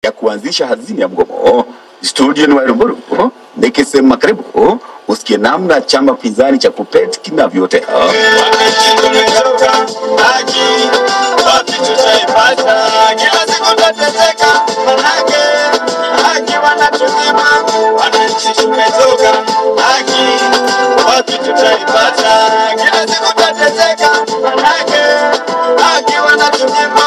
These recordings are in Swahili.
ya kuanzisha hazina ya mgomo. Studio ni Wairumuru, nikisema karibu usikie namna chama pinzani cha KUPPET kinavyotea. Wananchi tumetoka haki, wapi tutaipata? Kila siku tateseka, manake haki wanatunyima. Wananchi tumetoka haki, wapi tutaipata? Kila siku tateseka, manake haki wanatunyima.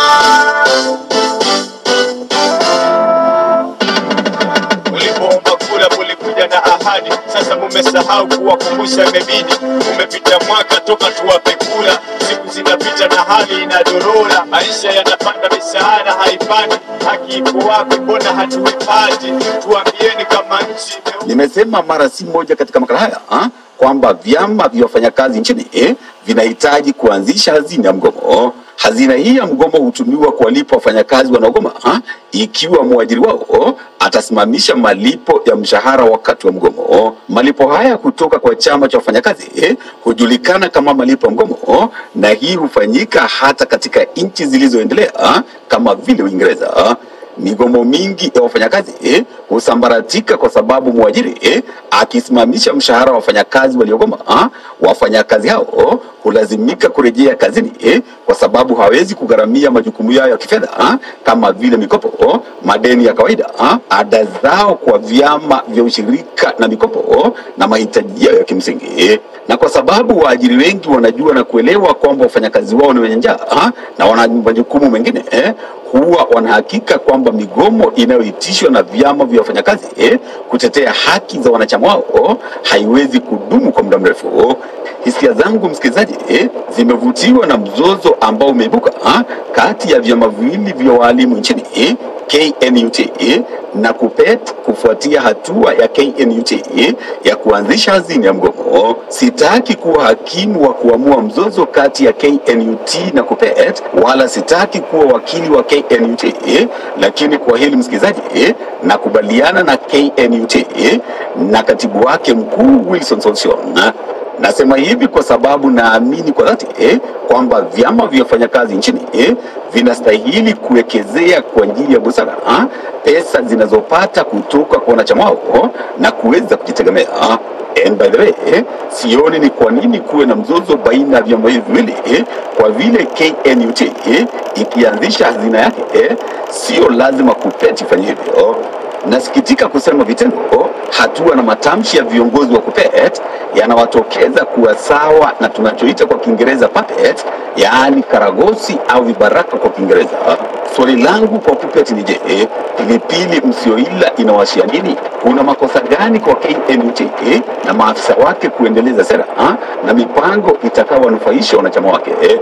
Ulipoomba kura mulikuja na ahadi, sasa mumesahau kuwakumbusha. Imebidi umepita mwaka toka tuwape kura, siku zinapita na hali inadorora, maisha yanapanda, misaada haipandi. Haki iko wapi? Mbona hatuipati? Tuambieni kama nchi ime- Nimesema mara si moja katika makala haya ha, kwamba vyama vya wafanyakazi nchini eh, vinahitaji kuanzisha hazina ya mgomo. Hazina hii ya mgomo hutumiwa kuwalipa wafanyakazi wanaogoma ha, ikiwa mwajiri wao atasimamisha malipo ya mshahara wakati wa mgomo. Malipo haya kutoka kwa chama cha wafanyakazi eh, hujulikana kama malipo ya mgomo, na hii hufanyika hata katika nchi zilizoendelea kama vile Uingereza. Migomo mingi ya wafanyakazi eh, husambaratika kwa sababu mwajiri eh, akisimamisha mshahara wa wafanyakazi waliogoma, ah, wafanyakazi hao hulazimika kurejea kazini eh, kwa sababu hawezi kugharamia majukumu yao ya kifedha ah, kama vile mikopo, madeni ya kawaida, ah, ada zao kwa vyama vya ushirika na mikopo na mahitaji yao ya kimsingi eh. Na kwa sababu waajiri wengi wanajua na kuelewa kwamba wafanyakazi wao ni wenye njaa ah, na wana majukumu mengine eh, huwa wanahakika kwamba migomo inayoitishwa na vyama vya wafanyakazi eh, kutetea haki za wanachama wao haiwezi kudumu kwa muda mrefu. Hisia zangu msikilizaji, eh, zimevutiwa na mzozo ambao umeibuka ah, kati ya vyama viwili vya waalimu nchini eh, KNUT eh, na KUPPET kufuatia hatua ya KNUT eh, ya kuanzisha hazina ya mgomo. Sitaki kuwa hakimu wa kuamua mzozo kati ya KNUT na KUPPET, wala sitaki kuwa wakili wa KNUT eh, lakini kwa hili msikilizaji eh, nakubaliana na KNUT eh, na katibu wake mkuu Wilson Sossion Nasema hivi kwa sababu naamini kwa dhati eh, kwamba vyama vya wafanyakazi nchini eh, vinastahili kuwekezea kwa njia ya busara ah, pesa zinazopata kutoka kwa wanachama wao na kuweza kujitegemea. And by the way, eh, sioni ni kwa nini kuwe na mzozo baina ya vyama hivi viwili eh, kwa vile KNUT eh, ikianzisha hazina yake eh, sio lazima KUPPET ifanye hivyo. Nasikitika kusema vitendo, hatua na matamshi ya viongozi wa KUPPET yanawatokeza kuwa sawa na tunachoita kwa Kiingereza puppet, yaani karagosi au vibaraka kwa Kiingereza. Swali langu kwa KUPPET ni je, pilipili msioila inawashia nini? Kuna makosa gani kwa KNUT eh, na maafisa wake kuendeleza sera ah, na mipango itakayowanufaisha wanachama wake eh?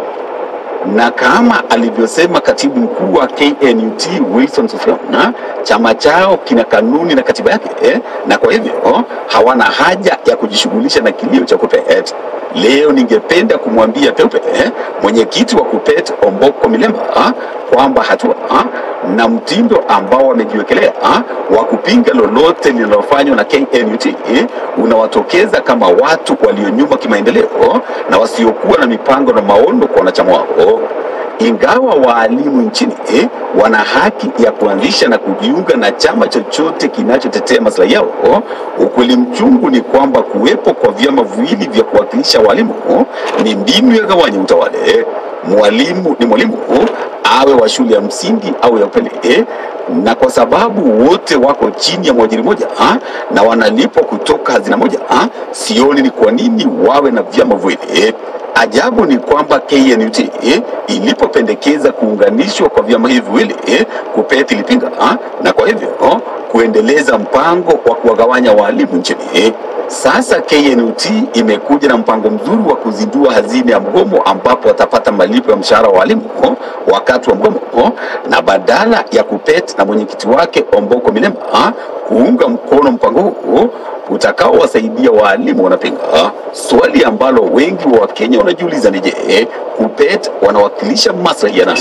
na kama alivyosema katibu mkuu wa KNUT Wilson Sossion, chama chao kina kanuni na katiba yake eh, na kwa hivyo hawana haja ya kujishughulisha na kilio cha KUPPET. Leo ningependa kumwambia peupe eh, mwenyekiti wa KUPPET Omboko Milemba ah, kwamba hatua ah, na mtindo ambao wamejiwekelea ah, wa kupinga lolote linalofanywa na KNUT eh, unawatokeza kama watu walionyuma kimaendeleo na wasiokuwa na mipango na maono kwa wanachama wao. Ingawa waalimu nchini eh, wana haki ya kuanzisha na kujiunga na chama chochote kinachotetea maslahi yao, ukweli mchungu ni kwamba kuwepo kwa vyama viwili vya kuwakilisha walimu ni mbinu ya gawanya utawale. Mwalimu ni mwalimu, awe wa shule ya msingi au ya upili eh, na kwa sababu wote wako chini ya mwajiri moja ah, na wanalipwa kutoka hazina moja ah, sioni ni kwa nini wawe na vyama viwili eh. Ajabu ni kwamba KNUT eh, ilipopendekeza kuunganishwa kwa vyama hivi viwili eh, KUPPET ilipinga ah, na kwa hivyo oh, kuendeleza mpango wa kuwagawanya walimu nchini eh. Sasa KNUT imekuja na mpango mzuri wa kuzindua hazina ya mgomo ambapo watapata malipo ya mshahara wa walimu oh, wakati wa mgomo oh, na badala ya KUPPET na mwenyekiti wake Omboko Milemba ah, kuunga mkono mpango huu utakaowasaidia waalimu wanapinga. Swali ambalo wengi wa Wakenya wanajiuliza ni je, KUPPET wanawakilisha maslahi ya nani?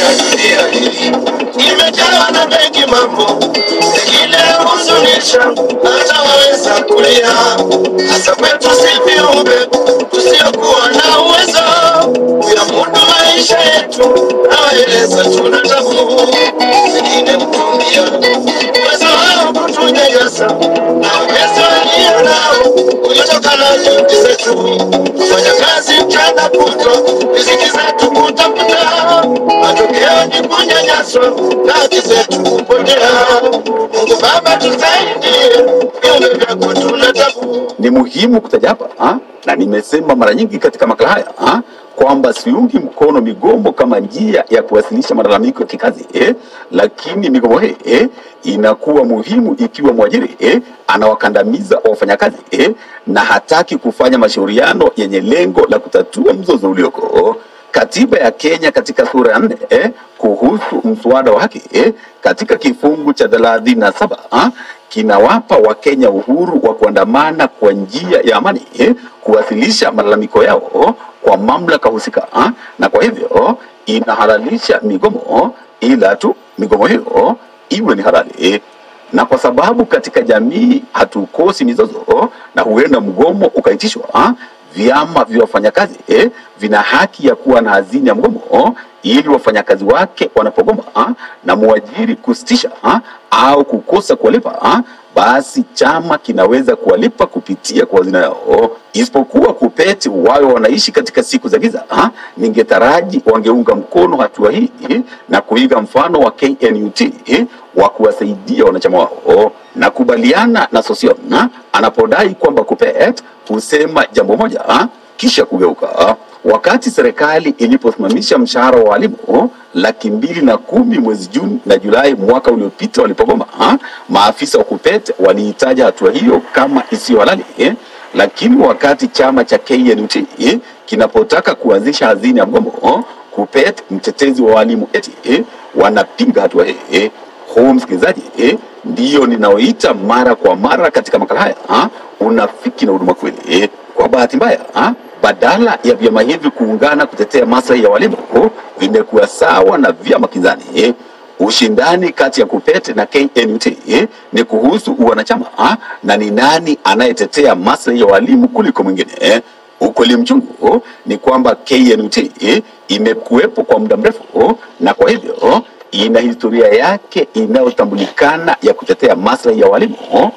Imejawa na mengi mambo, pengine huzunisha, hata waweza kulia, hasa kwetu si viumbe tusiokuwa na uwezo kuyamudu maisha yetu. zetu, nawaeleza tuna tabu zingine kutumia wasahau kutunyanyasa na uwezo walio nao uliotokana na juhudi zetu kufanya kazi mchana kutwa riziki zetu kutafuta, matokeo ni kunyanyaswa na haki zetu kupotea. Mungu Baba tusaidie, viumbe vyako tuna tabu ni muhimu kutaja hapa ha? na nimesema mara nyingi katika makala haya ha? kwamba siungi mkono migomo kama njia ya kuwasilisha malalamiko ya kikazi eh? lakini migomo hii eh? inakuwa muhimu ikiwa mwajiri eh? anawakandamiza wafanyakazi eh? na hataki kufanya mashauriano yenye lengo la kutatua mzozo ulioko katiba ya Kenya katika sura ya nne eh, kuhusu mswada wa haki eh, katika kifungu cha thelathini na saba ah, kinawapa Wakenya uhuru wa kuandamana kwa njia ya amani eh, kuwasilisha malalamiko yao kwa mamlaka husika ah, na kwa hivyo inahalalisha migomo, ila tu migomo hiyo iwe ni halali eh, na kwa sababu katika jamii hatukosi mizozo na huenda mgomo ukaitishwa ah, vyama vya wafanyakazi eh, vina haki ya kuwa na hazina ya mgomo ili wafanyakazi wake wanapogoma ah, na mwajiri kusitisha ah, au kukosa kuwalipa ah, basi chama kinaweza kuwalipa kupitia kwa hazina yao, isipokuwa kupeti wawe wanaishi katika siku za giza ah, ningetaraji wangeunga mkono hatua hii eh, na kuiga mfano wa KNUT eh, wa kuwasaidia wanachama wao. Nakubaliana na Sosion anapodai kwamba KUPPET husema jambo moja ah, kisha kugeuka. Wakati serikali iliposimamisha mshahara wa walimu laki mbili na kumi mwezi Juni na Julai mwaka uliopita walipogoma, ah, maafisa wa KUPPET waliitaja hatua hiyo kama isiyo halali eh, lakini wakati chama cha KNUT eh, kinapotaka kuanzisha hazina ya mgomo, KUPPET mtetezi wa walimu eti eh, wanapinga hatua hii eh. Huu msikilizaji eh, ndiyo ninaoita mara kwa mara katika makala haya ha? unafiki na huduma kweli eh. Kwa bahati mbaya ha? badala ya vyama hivi kuungana kutetea maslahi ya walimu vimekuwa sawa na vyama kinzani eh. Ushindani kati ya KUPPET na KNUT eh, ni kuhusu uwanachama ha? na ni nani anayetetea maslahi ya walimu kuliko mwingine eh. Ukweli mchungu ni kwamba KNUT eh, imekuwepo kwa muda mrefu na kwa hivyo ina historia yake inayotambulikana ya kutetea maslahi ya walimu,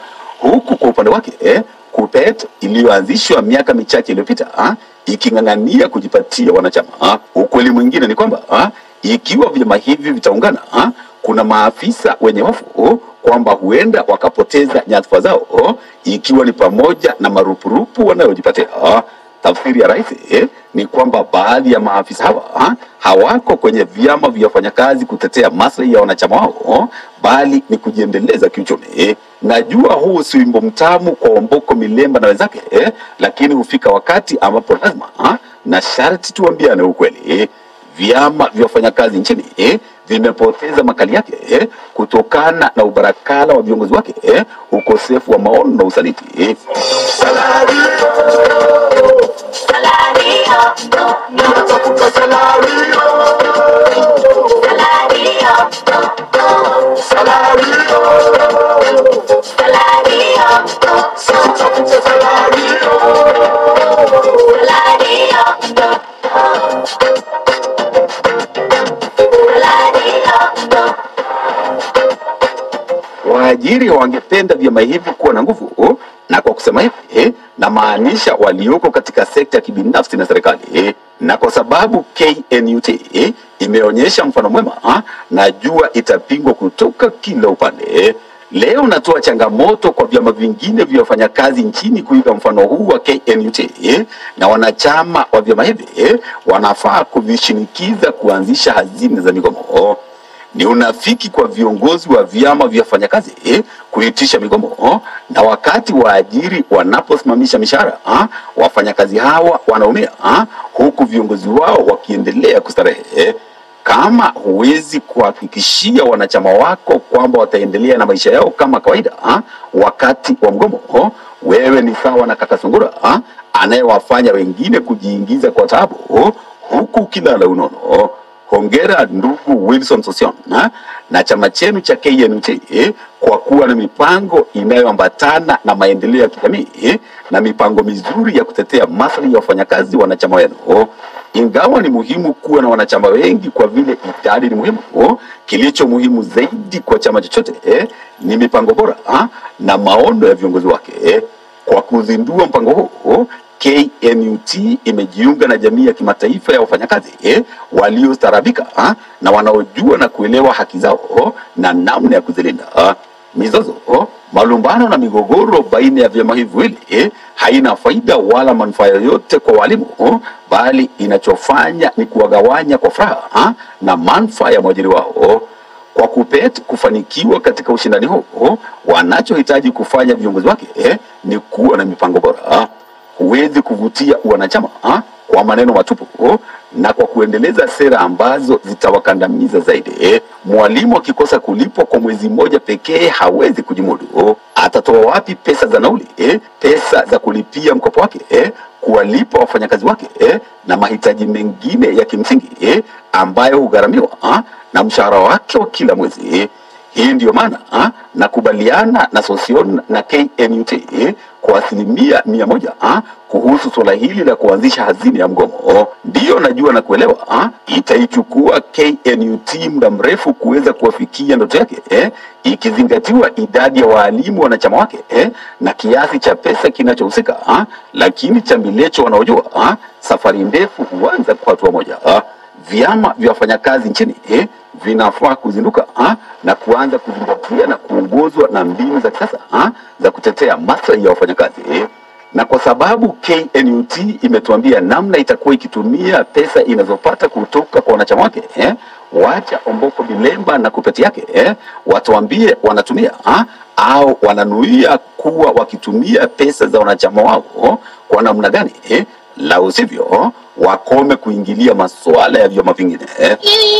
huku kwa upande wake eh, KUPPET iliyoanzishwa miaka michache iliyopita ah, iking'ang'ania kujipatia wanachama. ah. Ukweli mwingine ni kwamba ah, ikiwa vyama hivi vitaungana ah, kuna maafisa wenye hofu kwamba huenda wakapoteza nyadhifa zao, ikiwa ni pamoja na marupurupu wanayojipatia. ah. Tafsiri ya rais eh, ni kwamba baadhi ya maafisa hawa ha, hawako kwenye vyama vya wafanyakazi kutetea maslahi ya wanachama wao, bali ni kujiendeleza kiuchumi. eh. Najua huu si wimbo mtamu kwa Omboko Milemba na wenzake eh, lakini hufika wakati ambapo lazima ha, na sharti tuambiane ukweli eh. Vyama vya wafanyakazi nchini eh, vimepoteza makali yake eh, kutokana na ubarakala wa viongozi wake eh, ukosefu wa maono na usaliti eh. Waajiri wangependa vyama hivi kuwa na nguvu, na kwa kusema hivi eh, namaanisha walioko katika sekta ya kibinafsi na serikali eh, na kwa sababu KNUT eh, imeonyesha mfano mwema ah, najua itapingwa kutoka kila upande eh. Leo natoa changamoto kwa vyama vingine vya wafanyakazi nchini kuiga mfano huu wa KNUT eh, na wanachama wa vyama hivi eh, wanafaa kuvishinikiza kuanzisha hazina za migomo. Ni unafiki kwa viongozi wa vyama vya wafanyakazi eh, kuitisha migomo oh, na wakati waajiri wanaposimamisha mishahara ah, wafanyakazi hawa wanaumia ah, huku viongozi wao wakiendelea kustarehe eh. Kama huwezi kuhakikishia wanachama wako kwamba wataendelea na maisha yao kama kawaida ah, wakati wa mgomo oh, wewe ni sawa na kaka Sungura ah, anayewafanya wengine kujiingiza kwa taabu oh, huku ukilala unono. Hongera ndugu Wilson Sosion na, na chama chenu cha KNUT eh, kwa kuwa na mipango inayoambatana na maendeleo ya kijamii eh, na mipango mizuri ya kutetea maslahi ya wafanyakazi wanachama wenu. Ingawa ni muhimu kuwa na wanachama wengi kwa vile idadi ni muhimu, oh, kilicho muhimu zaidi kwa chama chochote eh, ni mipango bora ah, na maono ya viongozi wake eh. Kwa kuzindua mpango huu KNUT imejiunga na jamii ya kimataifa ya wafanyakazi eh, waliostaarabika ah, na wanaojua na kuelewa haki zao oh, na namna ya kuzilinda ah. Mizozo oh, malumbano na migogoro baina ya vyama hivi viwili eh, haina faida wala manufaa yoyote kwa walimu oh, bali inachofanya ni kuwagawanya kwa furaha ah, na manufaa ya mwajiri wao oh. Kwa KUPPET kufanikiwa katika ushindani huu, wanachohitaji kufanya viongozi wake eh, ni kuwa na mipango bora ah. Huwezi kuvutia wanachama ah, kwa maneno matupu oh, na kwa kuendeleza sera ambazo zitawakandamiza zaidi eh. Mwalimu akikosa kulipwa kwa mwezi mmoja pekee hawezi kujimudu oh. Atatoa wapi pesa za nauli eh, pesa za kulipia mkopo wake eh, kuwalipa wafanyakazi wake eh, na mahitaji mengine ya kimsingi eh, ambayo hugharamiwa ah, na mshahara wake wa kila mwezi eh. Hii ndiyo maana ah, nakubaliana na Sosion na KNUT eh, kwa asilimia mia moja ah, kuhusu suala hili la kuanzisha hazina ya mgomo. Ndiyo najua na kuelewa ah, itaichukua KNUT muda mrefu kuweza kuwafikia ndoto yake eh, ikizingatiwa idadi ya waalimu wanachama wake eh, na kiasi cha pesa kinachohusika ah, lakini chambilecho wanaojua ah, safari ndefu huanza kwa hatua moja ah. Vyama vya wafanyakazi nchini eh, vinafaa kuzinduka ha, na kuanza kuzingatia na kuongozwa na mbinu za kisasa ha, za kutetea maslahi ya wafanyakazi eh. Na kwa sababu KNUT imetuambia namna itakuwa ikitumia pesa inazopata kutoka kwa wanachama wake eh, wacha Omboko Bilemba na kupeti yake eh, watuambie wanatumia ha, au wananuia kuwa wakitumia pesa za wanachama wao kwa namna gani eh, la usivyo wakome kuingilia masuala ya vyama vingine eh.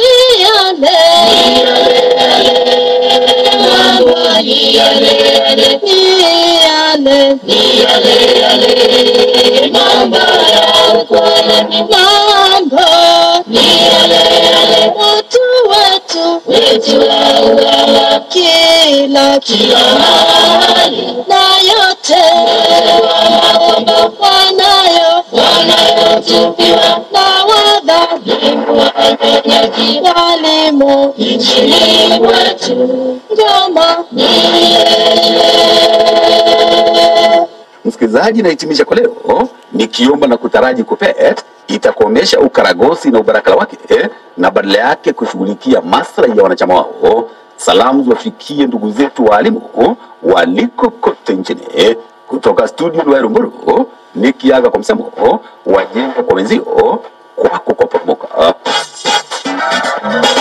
Kila kila mahali na yote wanayo wanayotupiwa na wadhalimu wanyonyaji walimu nchini kwetu ngoma Msikilizaji, nahitimisha kwa leo nikiomba na kutaraji KUPPET itakomesha ukaragosi na ubarakala wake eh, na badala yake kushughulikia maslahi ya wanachama wao. Salamu ziwafikie ndugu zetu waalimu oh, waliko kote nchini eh, kutoka studio Lwairo Mburu nikiaga kwa msemo oh, wajenga kwa wenzio kwako kwa pomoka